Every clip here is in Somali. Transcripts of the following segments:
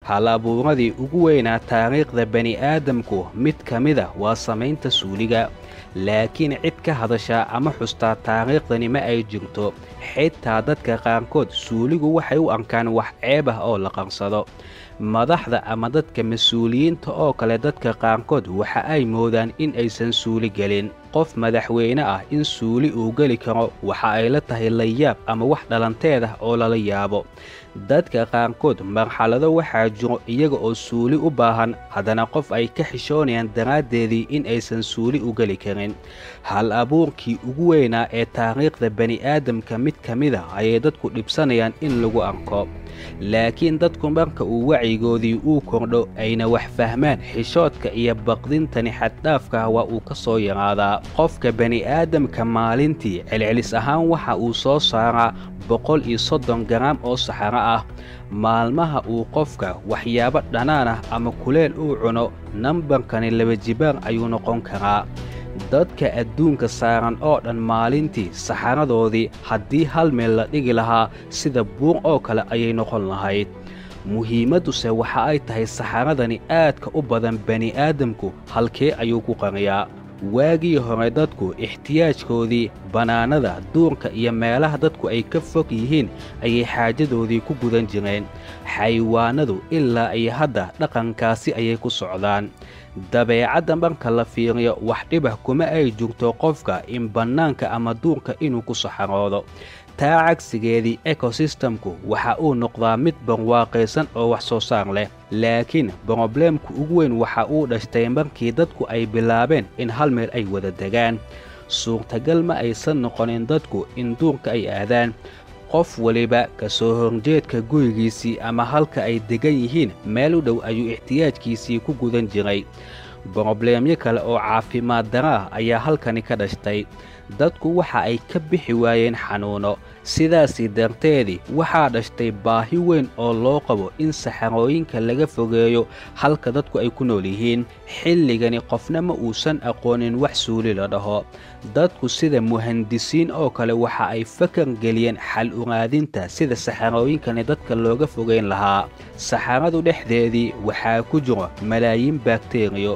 hal abuuradii ugu weynaa taariikhda bani'aadamku mid ka mida waa samaynta suuliga laakiin cid ka hadashaa ama xustaa taariikhdani ma ay jirto xitaa dadka qaarkood suuligu waxay u arkaan wax ceeb ah oo la qarsado madaxda ama dadka mas-uuliyiinta oo kale dadka qaarkood waxa ay moodaan in aysan suuli gelin qof madaxweyne ah in suuli uu geli karo waxa ay la tahay layaab ama wax dhalanteed ah oo lala yaabo dadka qaarkood marxalado waxaa jiro iyaga oo suuli u baahan haddana qof ay ka xishoonayaan daraaddeedii in aysan suuli u geli karin hal abuurkii ugu weynaa ee taariikhda bani'aadamka mid ka mida ayay dadku dhibsanayaan in lagu arko laakiin dadku marka uu wacyigoodii uu kordho ayna wax fahmaan xishoodka iyo baqdintani xaddhaafkah waa uu ka soo yaraadaa qofka bani'aadamka maalintii celcelis ahaan waxa uu soo saaraa boqol iyo soddon garaam oo saxaro ah maalmaha uu qofka waxyaabo dhanaan ah ama kuleel uu cuno nambarkani laba jibaar ayuu noqon karaa dadka adduunka saaran oo dhan maalintii saxaradoodii haddii hal meel la dhigi lahaa sida buur oo kale ayay noqon lahayd muhiimadduse waxa ay tahay saxaradani aadka u badan bani'aadamku halkee ayuu ku qariyaa waagii hore dadku ixtiyaajkoodii bannaanada duurka iyo meelaha dadku ay ka fog yihiin ayay xaajadoodii ku gudan jireen xayawaanadu ilaa iyo hadda dhaqankaasi ayay ku socdaan dabeecadda marka la fiiriyo wax dhibah kuma ay jirto qofka in bannaanka ama duurka inuu ku saxaroodo taa cagsigeedii ekosistemku waxa uu noqdaa mid barwaaqaysan oo wax soo saar leh laakiin brobleemku ugu weyn waxa uu dhashtay markii dadku ay bilaabeen in hal meel ay wada degaan suurtagal ma aysan noqonin dadku in duurka ay aadaan qof weliba ka soo horjeedka gurigiisii ama halka ay degan yihiin meel u dhow ayuu ixtiyaajkiisii ku gudan jiray brobleemyo kale oo caafimaad dara ah ayaa halkani ka dhashtay dadku waxa ay ka bixi waayeen xanuuno sidaasii darteedii waxaa dhashtay baahi weyn oo loo qabo in saxarooyinka laga fogeeyo halka dadku ay ku nool yihiin xilligani qofna ma uusan aqoonin wax suuli la dhaho dadku sida muhandisiin oo kale waxa ay fakar geliyeen xal uraadinta sida saxarooyinkani dadka looga fogeyn lahaa saxaradu dhexdeedii waxaa ku jiro malaayiin bakteriyo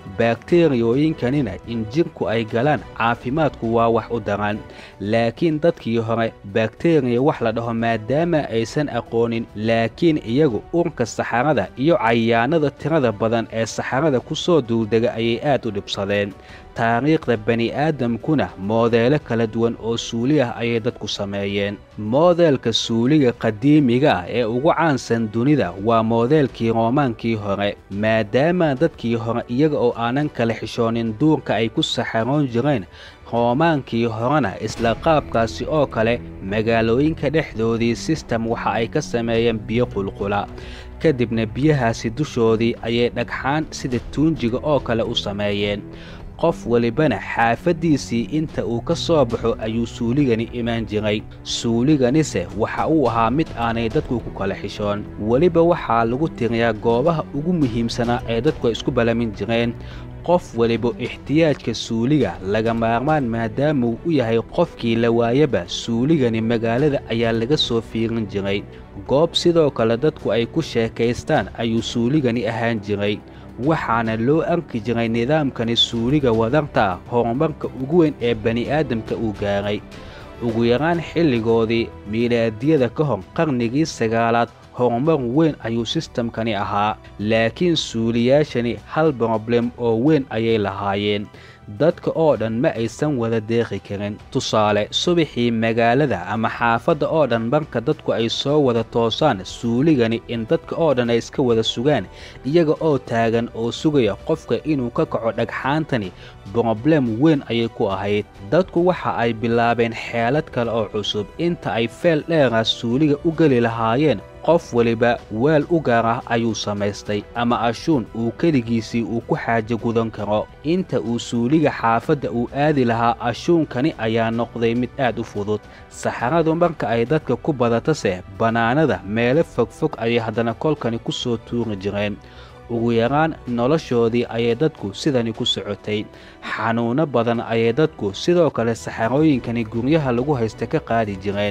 bakteriyooyinkanina in jirku ay galaan caafimaadku waa wax u daran laakiin dadkii hore bakteriya wax la dhaho maadaama aysan aqoonin laakiin iyagu urka saxarada iyo cayaanada tirada badan ee saxarada ku soo duuldega ayay aad u dhibsadeen taariikhda bani'aadamkuna moodeelo kala duwan oo suuli ah ayay dadku sameeyeen moodeelka suuliga qadiimiga ah ee ugu caansan dunida waa moodeelkii roomaankii hore maadaama dadkii hore iyaga oo aanan kala xishoonin duurka ay ku saxaroon jireen roomaankii horena isla qaabkaasi oo kale magaalooyinka dhexdoodii sistem waxa ay ka sameeyeen biyo qulqula kadibna biyahaasi dushoodii ayay dhagxaan sida tuunjiga oo kale u sameeyeen qof welibana xaafaddiisii inta uu ka soo baxo ayuu suuligani imaan jiray suuliganise waxa uu ahaa mid aanay dadku ku kala xishoon weliba waxaa lagu tiriyaa goobaha ugu muhiimsanaa ee dadku ay isku balamin jireen qof weliba ixtiyaajka suuliga laga maarmaan maadaamuu u yahay qofkii la waayaba suuligani magaalada ayaa laga soo fiirin jiray goob sidoo kale dadku ay ku sheekaystaan ayuu suuligani ahaan jiray waxaana loo arki jiray nidaamkani suuliga wadarta ah horumarka ugu weyn ee bani'aadamka uu gaaray ugu yaraan xilligoodii miilaadiyada ka hor qarnigii sagaalaad horumar weyn ayuu sistamkani ahaa laakiin suuliyaashani hal broblem oo weyn ayay lahaayeen dadka oo dhan ma aysan wada deeqi karin tusaale subaxii magaalada ama xaafadda oo dhan marka dadku ay soo wada toosaan suuligani in dadka oo dhan ay iska wada sugaan iyaga oo taagan oo sugaya qofka inuu ka kaco dhagxaantani broblem weyn ayay ku ahayd dadku waxa ay bilaabeen xeelad kale oo cusub inta ay feel dheera suuliga u geli lahaayeen qof weliba weel u gaar ah ayuu samaystay ama ashuun uu keligiisii uu ku xaajo gudan karo inta uu suuliga xaafadda uu aadi lahaa ashuunkani ayaa noqday mid aad u fudud saxaradu marka ay dadka ku badatase bannaanada meelo fogfog ayay haddana kolkani ku soo tuuri jireen ugu yaraan noloshoodii ayay dadku sidani ku socotay xanuunno badan ayay dadku sidoo kale saxarooyinkani guryaha lagu haysta ka qaadi jireen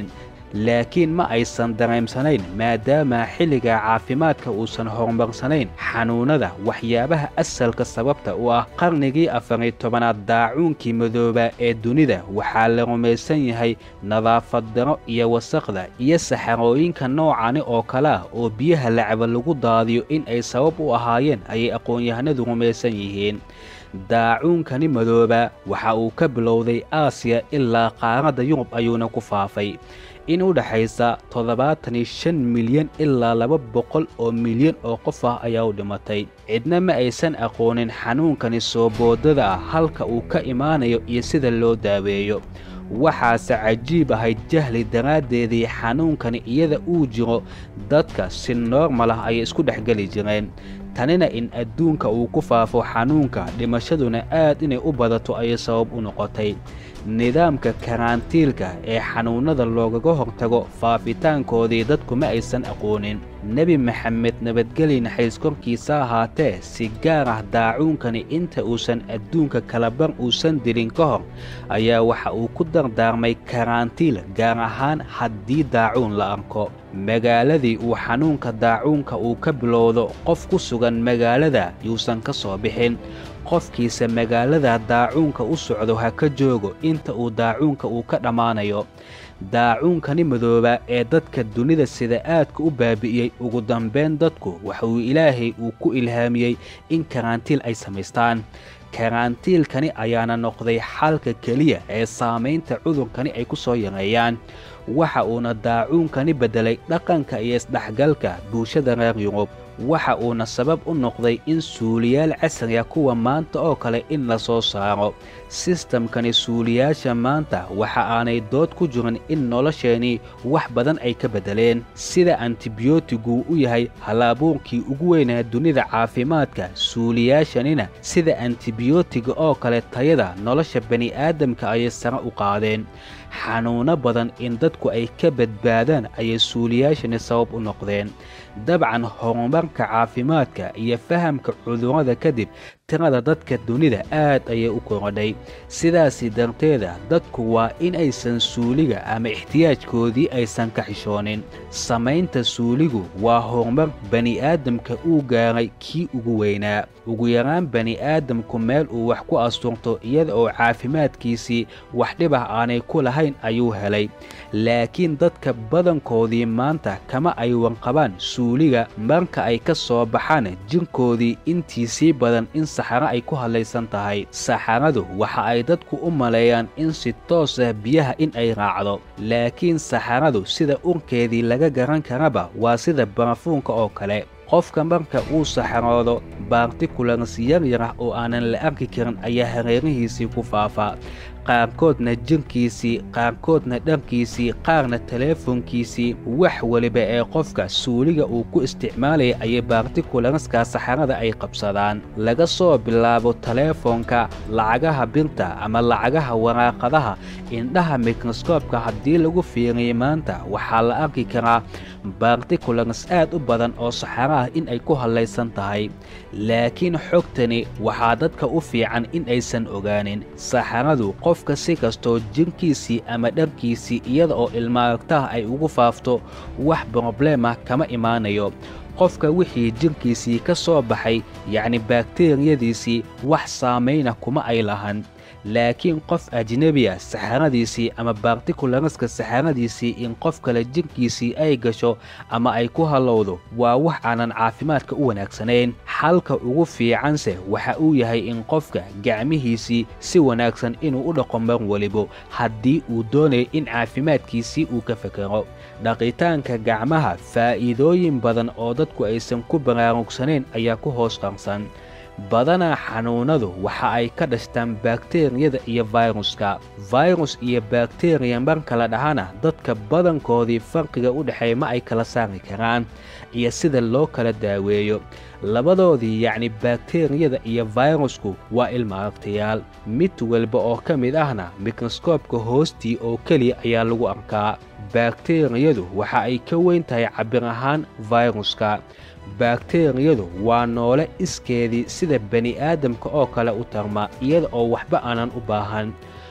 laakiin ma aysan dareemsanayn maadaama xilliga caafimaadka uusan horumarsanayn xanuunnada waxyaabaha asalka sababta u ah qarnigii afariy tobanaad daacuunkii madooba ee dunida waxaa la rumaysan yahay nadaafad daro iyo wasaqda iyo saxarooyinka noocani oo kale ah oo biyaha lacaba lagu daadiyo in ay sabab u ahaayeen ayay aqoon-yahanadu rumaysan yihiin daacuunkani madooba waxa uu ka bilowday aasiya ilaa qaaradda yurub ayuuna ku faafay in u dhexaysa toddobaatan iyo shan milyan ilaa laba boqol oo milyan oo qof ah ayaa u dhimatay cidna ma aysan aqoonin xanuunkani soo boodada ah halka uu ka imaanayo iyo sida loo daaweeyo waxaase cajiib ahayd jahli daraaddeedii xanuunkani iyada uu jiro dadka si noormal ah ayay isku dhexgeli jireen tanina in adduunka uu ku faafo xanuunka dhimashaduna aad inay u badato ayay sabab u noqotay nidaamka karaantiilka ee xanuunnada loogaga hortago faafitaankoodii dadku ma aysan aqoonin nebi maxamed nabadgeli naxariis korkiisa ahaatee si gaar ah daacuunkani inta uusan adduunka kalabar uusan dilin ka hor ayaa waxa uu ku dardaarmay karaantiil gaar ahaan haddii daacuun la arko magaaladii uu xanuunka daacuunka uu ka bilowdo qof ku sugan magaalada yuusan ka soo bixin qofkiisa magaalada daacuunka u socdo ha ka joogo inta uu daacuunka uu ka dhammaanayo daacuunkani madooba ee dadka dunida sida aadka u baabi'iyey ugu dambayn dadku waxauu ilaahay uu ku ilhaamiyey in karaantiil ay samaystaan karaantiilkani ayaana noqday xalka keliya ee saamaynta cudurkani ay ku soo yareeyaan waxa uuna daacuunkani beddelay dhaqanka iyo isdhexgalka bulshada reer yurub waxa uuna sabab u noqday in suuliyaal casriga kuwa maanta oo kale in la soo saaro sistamkani suuliyaasha maanta waxa aanay dood ku jirin in nolosheenii wax badan ay ka beddeleen sida antibiyootigu u yahay hal-abuurkii ugu weynaa dunida caafimaadka suuliyaashanina sida antibiyootiga oo kale tayada nolosha bani'aadamka ayay sare u qaadeen xanuunno badan in dadku ay ka badbaadaan ayay suuliyaashani sabab u noqdeen dabcan horumarka caafimaadka iyo fahamka cudurrada kadib tirada dadka dunida aad ayay u korodhay sidaasi darteeda dadku waa in aysan suuliga ama ixtiyaajkoodii aysan ka xishoonin samaynta suuligu waa horumar bani'aadamka uu gaaray kii ugu weynaa ugu yaraan bani'aadamku meel uu wax ku asturto iyada oo caafimaadkiisii wax dhibah aanay ku lahayn ayuu helay laakiin dadka badankoodii maanta kama ay wanqabaan suuliga marka ay ka soo baxaan jirkoodii intiisii badan in saxaro ay ku hadlaysan tahay saxaradu waxa ay dadku u maleeyaan in si toos ah biyaha in ay raacdo laakiin saxaradu sida urkeedii laga garan karaba waa sida barafuunka oo kale qofka marka uu saxaroodo baartikulars yaryar ah oo aanan la arki karin ayaa hareerihiisii ku faafaa qaarkoodna jirkiisii qaarkoodna dharkiisii qaarna teleefonkiisii wax weliba ee qofka suuliga uu ku isticmaalaya ayay baartikularska saxarada ay qabsadaan laga soo bilaabo teleefonka lacagaha birta ama lacagaha waraaqadaha indhaha mikroskoobka haddii lagu fiiriyay maanta waxaa la arki karaa baartikulars aad u badan oo saxaro ah in ay ku hadlaysan tahay laakiin xogtani waxaa dadka u fiican in aysan ogaanin saxaradu qofka si kastoo jirkiisii ama dharkiisii iyada oo ilmaaragtaha ay ugu faafto wax brobleemah kama imaanayo qofka wixii jirkiisii ka soo baxay yacni bakteriyadiisii wax saamayna kuma ay lahan laakiin qof ajnebiya saxaradiisii ama baartikularaska saxaradiisii in qof kale jirkiisii ay gasho ama ay ku hallowdo waa wax aanan caafimaadka u wanaagsanayn xalka ugu fiicanse waxa uu yahay in qofka gacmihiisii si wanaagsan inuu u dhaqo mar welibo haddii uu doonayo in caafimaadkiisii uu ka fekero dhaqitaanka gacmaha faa'iidooyin badan oo dadku aysan ku baraarugsanayn ayaa ku hoos qarsan badanaa xanuunnadu waxa ay ka dhashtaan bakteriyada iyo fayruska fayrus iyo bakteriya mar kala dhahana dadka badankoodii farqiga u dhexeeya ma ay kala saari karaan iyo sida loo kala daaweeyo labadoodii yacni bakteriyada iyo fayrusku waa ilmaaragtayaal mid walba oo ka mid ahna mikroskoobka hoostii oo keliya ayaa lagu arkaa bakteriyadu waxa ay ka weyn tahay cabir ahaan fayruska bakteriyadu waa noole iskeedii sida bani'aadamka oo kale u tarma iyada oo waxba aanan u baahan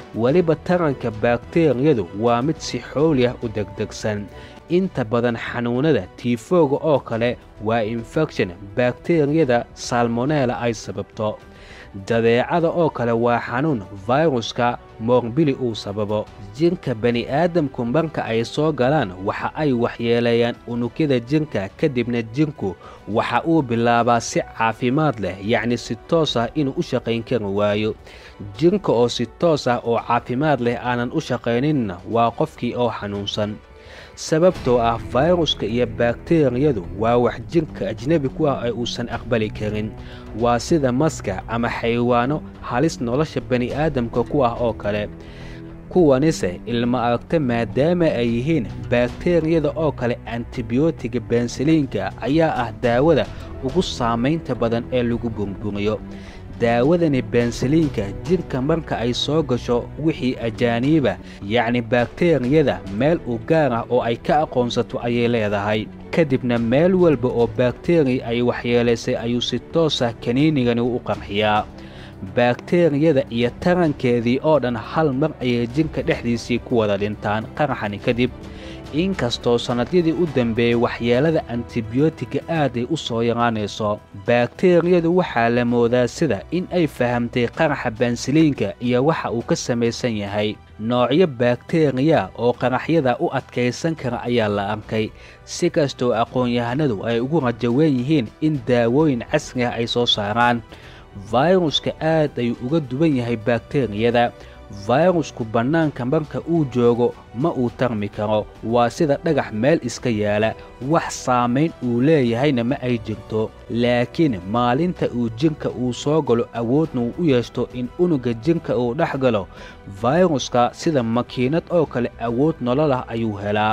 weliba taranka bakteriyadu waa mid si xooli ah u degdegsan inta badan xanuunada tiifooga oo kale waa infekshan bakteriyada salmonela ay sababto jadeecada oo kale waa xanuun fayruska moorbili uu sababo jirka bani'aadamku marka ay soo galaan waxa ay waxyeeleeyaan unugyada jirka kadibna jirku waxa uu bilaabaa si caafimaad leh yacni si toos ah inuu u shaqayn kari waayo jirka oo si toos ah oo caafimaad leh aanan u shaqayninna waa qofkii oo xanuunsan sababtoo ah fayruska iyo bakteriyadu waa wax jirka ajnebi ku ah ee uusan aqbali karin waa sida maska ama xayawaano halis nolosha bani'aadamka ku ah oo kale kuwanise ilma aragta maadaama ay yihiin bakteriyada oo kale antibiyootiga bensaliinka ayaa ah daawada ugu saamaynta badan ee lagu burburiyo daawadani bensaliinka jirka marka ay soo gasho wixii ajaaniiba yacni bakteriyada meel u gaar ah oo ay ka aqoonsato ayay leedahay kadibna meel walba oo bakteriya ay waxyeelaysay ayuu si toos ah kaniinigani u qarxiyaa bakteriyada iyo tarankeedii oo dhan hal mar ayay jirka dhexdiisii ku wada dhintaan qaraxani kadib inkastoo sannadyadii u dambeeyey waxyeelada antibiyootiga aaday u soo yaraanayso bakteriyadu waxaa la moodaa sida in ay fahamtay qaraxa bensaliinka iyo waxa uu ka samaysan yahay noocyo bakteriya oo qaraxyada u adkaysan kara ayaa la arkay si kastoo aqoon-yahanadu ay ugu rajawen yihiin in daawooyin casri ah ay soo saaraan fayruska aad ayuu uga duwan yahay bakteriyada fayrusku bannaanka marka uu joogo ma uu tarmi karo waa sida dhagax meel iska yaala wax saamayn uu leeyahayna ma ay jirto laakiin maalinta uu jirka uu soo galo awoodna uu u yeeshto in unugga jirka uu dhex galo fayruska sida makiinad oo kale awood nololah ayuu helaa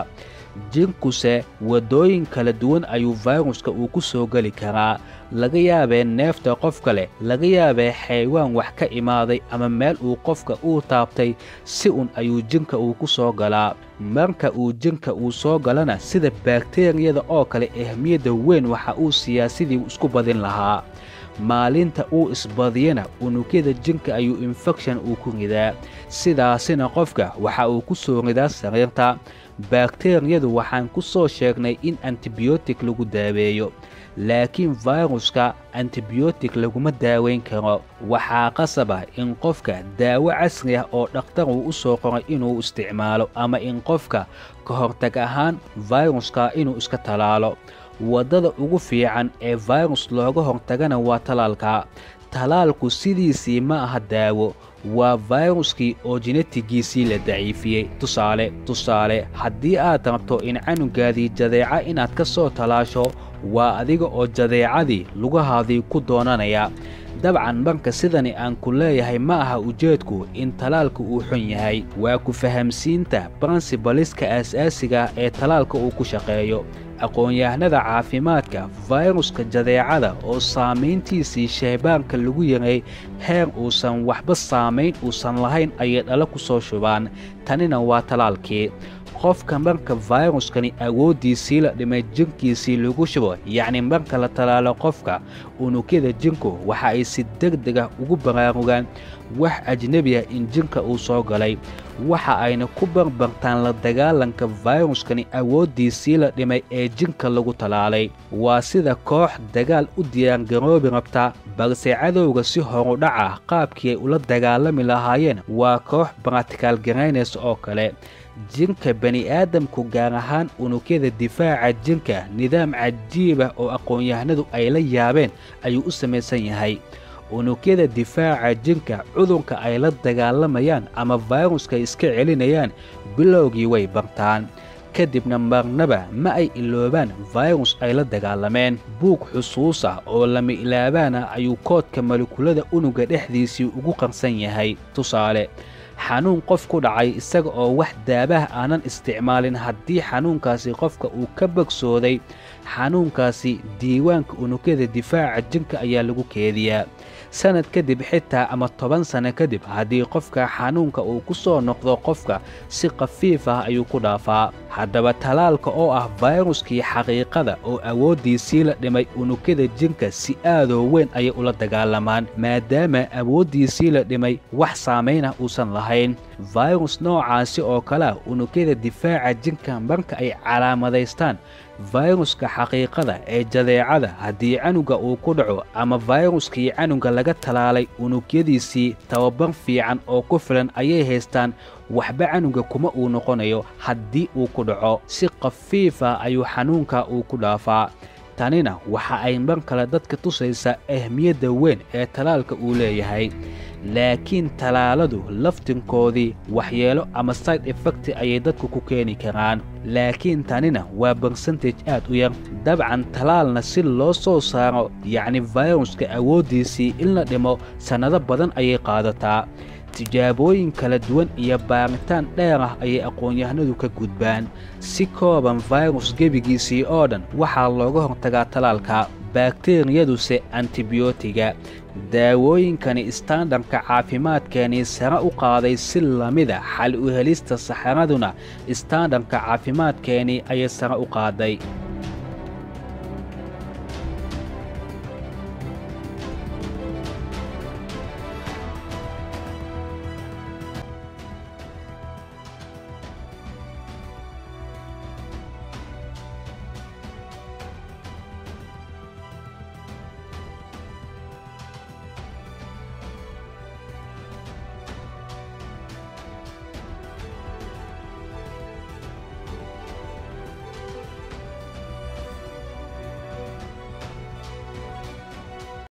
jirkuse waddooyin kala duwan ayuu fayruska uu ku soo geli karaa laga yaabee neefta qof kale laga yaabee xaywaan wax ka imaaday ama meel uu qofka uu taabtay si un ayuu jirka uu ku soo galaa marka uu jirka uu soo galana sida bakteriyada oo kale ahmiyadda weyn waxa uu siyaasidii isku badin lahaa maalinta uu isbadiyana unugyada jirka ayuu infekshan uu ku ridaa sidaasina qofka waxa uu ku soo ridaa sariirta bakteriyadu waxaan ku soo sheegnay in antibiyootik lagu daaweeyo laakiin fayruska antibiyootik laguma daaweyn karo waxaa qasaba in qofka daawo casri ah oo dhakhtar uu u soo qoray inuu isticmaalo ama in qofka ka hortag ahaan fayruska inuu iska talaalo waddada ugu fiican ee fayrus looga hortagana waa talaalka talaalku sidiisii ma aha daawo waa fayruskii oo jinatigiisii la daciifiyey tusaale tusaale haddii aad rabto in canugaadii jadeeca inaad ka soo talaasho waa adiga oo jadeecadii lugahaadii ku doonanaya dabcan marka sidani aan ku leeyahay ma aha ujeedku in talaalka uu xun yahay waa ku fahamsiinta brinsibaliska aas-aasiga ee talaalka uu ku shaqeeyo aqoon-yahanada caafimaadka fayruska jadeecada oo saamayntiisii shaybaanka lagu yaray heer uusan waxba saamayn uusan lahayn ayay dhalo ku soo shubaan tanina waa talaalkii qofka marka fayruskani awooddiisii la dhimay jirkiisii lagu shubo yacni marka la talaalo qofka unugyada jirku waxa ay si degdeg ah ugu baraarugaan wax ajnebi ah in jirka uu soo galay waxa ayna ku barbartaan la dagaalanka fayruskani awooddiisii la dhimay ee jirka lagu talaalay waa sida koox dagaal u diyaargaroobi rabta balse cadowga si horudhaca qaabkii ay ula dagaalami lahaayeen waa koox baratikaal garaynaysa oo kale jirka bani'aadamku gaar ahaan unugyada difaaca jirka nidaam cajiibah oo aqoon-yahanadu ay la yaabeen ayuu u samaysan yahay unugyada difaaca jirka cudurka ay la dagaalamayaan ama fayruska iska celinayaan bilowgii way bartaan kadibna marnaba ma ay iloobaan fayrus ay la dagaalameen buug xusuus ah oo lama ilaabaana ayuu koodka malakulada unugga dhexdiisii ugu qarsan yahay tusaale xanuun qof ku dhacay isaga oo wax daabaha aanan isticmaalin haddii xanuunkaasi qofka uu ka bogsooday xanuunkaasi diiwaanka unugyada difaaca jirka ayaa lagu keediyaa sanad kadib xitaa ama toban sano kadib haddii qofka xanuunka uu ku soo noqdo qofka si khafiif ah ayuu ku dhaafaa haddaba talaalka oo ah fayruskii xaqiiqada oo awooddiisii la dhimay unugyada jirka si aadoo weyn ayay ula dagaalamaan maadaama awooddiisii la dhimay wax saamaynah uusan lahayn fayrus noocaasi oo kale ah unugyada difaaca jirka marka ay calaamadaystaan fayruska xaqiiqada ee jadeecada haddii canuga uu ku dhaco ama fayruskii canuga laga talaalay unugyadiisii tababar fiican oo ku filan ayay haystaan waxba canuga kuma uu noqonayo haddii uu ku dhaco si khafiifa ayuu xanuunka uu ku dhaafaa tanina waxa ay mar kale dadka tusaysaa ahmiyadda weyn ee talaalka uu leeyahay laakiin talaaladu laftinkoodii waxyeelo ama side effect ayay dadku ku keeni karaan laakiin tanina waa barsentage aad u yar dabcan talaalna si loo soo saaro yacni fayruska awooddiisii in la dhimo sannado badan ayay qaadataa tijaabooyin kala duwan iyo baaritaan dheer ah ayay aqoon-yahanadu ka gudbaan si kooban fayrus gebigiisii oo dhan waxaa looga hortagaa talaalka bakteriyaduse antibiyootiga daawooyinkani istaandarka caafimaadkeenii sare u qaaday si lamida xal u helista saxaraduna istaandarka caafimaadkeenii ayay sare u qaaday